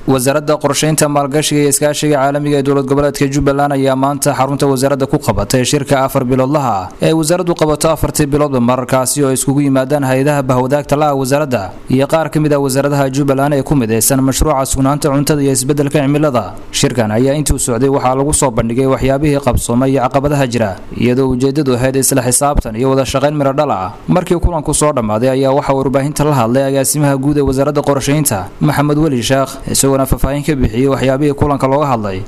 wasaaradda qorsheynta maalgashiga iyo iskaashiga caalamiga ee dowlad goboleedka jubbaland ayaa maanta xarunta wasaaradda ku qabatay shirka afar biloodlaha ah ee ay wasaaraddu qabato afartii biloodba mararkaasi oo iskugu yimaadaan hay-adaha bahwadaagta la-ah wasaaradda iyo qaar ka mid ah wasaaradaha jubbaland ee ku midaysan mashruuca sugnaanta cuntada iyo isbeddelka cimilada shirkan ayaa intuu socday waxaa lagu soo bandhigay waxyaabihii qabsoomay iyo caqabadaha jira iyadoo ujeedadu ahayd isla xisaabtan iyo wada shaqayn midho dhal ah markii kulanku soo dhammaaday ayaa waxaa warbaahinta la hadlay agaasimaha guud ee wasaaradda qorsheynta maxamed weli sheekh isagoona faahfaahin ka bixiyey waxyaabihii kulanka looga hadlay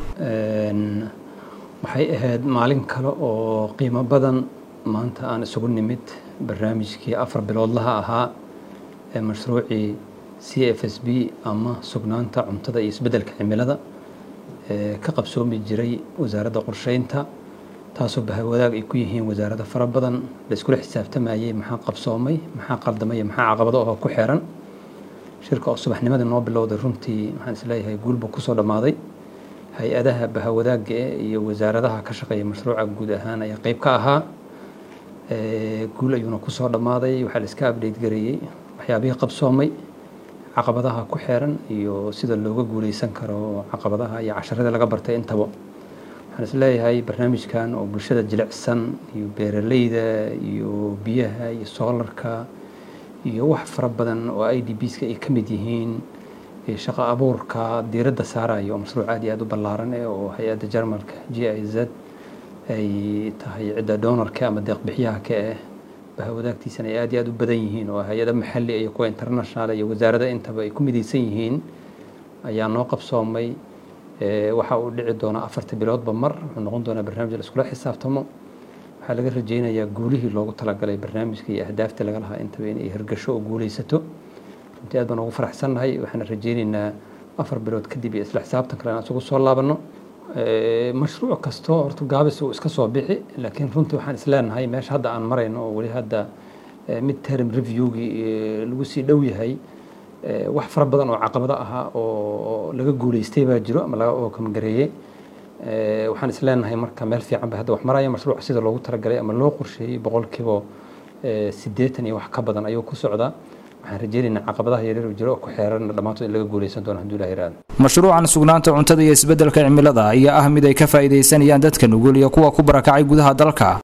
waxay ahayd maalin kale oo qiimo badan maanta aan isugu nimid barnaamijkii afar biloodlaha ahaa ee mashruucii c f s b ama sugnaanta cuntada iyo isbeddelka cimilada ee ka qabsoomi jiray wasaaradda qorsheynta taasoo bahawadaag ay ku yihiin wasaarado fara badan la iskula xisaabtamayay maxaa qabsoomay maxaa qaldamay maxaa caqabado oo ku xeeran shirka oo subaxnimadii noo bilowday runtii waxaan isleeyahay guulba kusoo dhammaaday hay-adaha bahawadaagga eh iyo wasaaradaha ka shaqeeya mashruuca guud ahaan ayaa qeyb ka ahaa guul ayuuna kusoo dhammaaday waxaa la iska abdheyt gareeyey waxyaabihii qabsoomay caqabadaha ku xeeran iyo sida looga guuleysan karo caqabadaha iyo casharadii laga bartay intaba waxaan isleeyahay barnaamijkan oo bulshada jilicsan iyo beeraleyda iyo biyaha iyo soolarka iyo wax fara badan oo i d bska ay ka mid yihiin shaqo abuurka diiradda saarayo oo mashruuc aad iyo aad u ballaaran eh oo hay-adda jarmalka g i z ay tahay cidda donorka ama deeqbixiyaha ka ah bahawadaagtiisana ay aad iyo aad u badan yihiin oo hay-ada maxalli iyo kuwa international iyo wasaarada intaba ay ku midaysan yihiin ayaa noo qabsoomay waxa uu dhici doonaa afarta biloodba mar wuxuu noqon doonaa barnaamij la iskula xisaabtamo waxaa laga rajeynayaa guulihii loogu talagalay barnaamijka iyo ahdaafta laga lahaa intaba inay hirgasho oo guuleysato runtii aad baan ugu faraxsannahay waxaana rajeyneynaa afar bilood kadib iyo isla xisaabtan kale aan isugu soo laabanno mashruuc kastoo horta gaabis uu iska soo bixi laakiin runtii waxaan isleenahay meesha hadda aan marayno oo weli hadda mid term reviewgii lagu sii dhow yahay wax fara badan oo caqabado ahaa oo laga guuleystay baa jiro ama laga ookamgareeyey waxaan isleenahay marka meel fiican ba hadda wax maraya mashruuca sida loogu talagalay ama loo qorsheeyey boqolkiiba siddeetan iyo wax ka badan ayuu ku socdaa waxaan rajeynaynaa caqabadaha yaryar oo jiro oo ku xeeran dhammaantood in laga guuleysan doono hadduu ilaha yiraahdo mashruucan sugnaanta cuntada iyo isbeddelka cimilada ayaa ah mid ay ka faa'iidaysanayaan dadka nugul iyo kuwa ku barakacay gudaha dalka